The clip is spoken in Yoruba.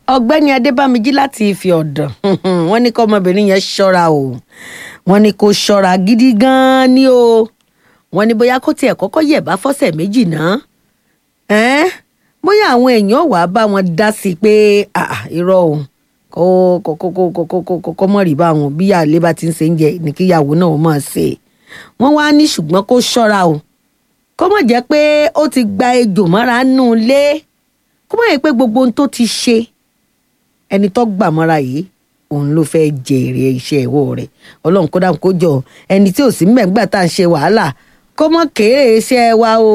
ọ̀gbẹ́ni adébámijí láti ife ọ̀dàn wọ́n ní kọ́ ọmọbìnrin yẹn ṣọ́ra o wọ́n ní kó ṣọ́ra gidi gan-an ni o wọ́n ní bóyá kó tiẹ̀ kọ́kọ́ yẹ̀ bá fọ́sẹ̀ méjì náà ẹ́n bóyá àwọn èèyàn wàá bá wọn dá sí i pé ah, irọ́ o kó kó kó kó kó kó kó kó mọ̀ rí bá wọn bí àlè bá ti ń ṣe ń jẹ ní kíyàwó náà ó máa ṣe wọ́n wá ní ṣùgbọ́n kó ṣọ́ra o kó mọ̀ jẹ́ pé ó ti gba ejò mọ́ra nù lé kó mọ̀ yẹ pé gbogbo ohun tó ti ṣe ẹni tó gbà mọ́ra yìí òun ló fẹ́ jèrè iṣẹ́ ìwọ rẹ̀ ọlọ́run kó dáhùn kó jọ ẹni tí ò sí mẹ́gbà tá à ń ṣe wàhálà kó mọ̀ kéré iṣẹ́ wa o.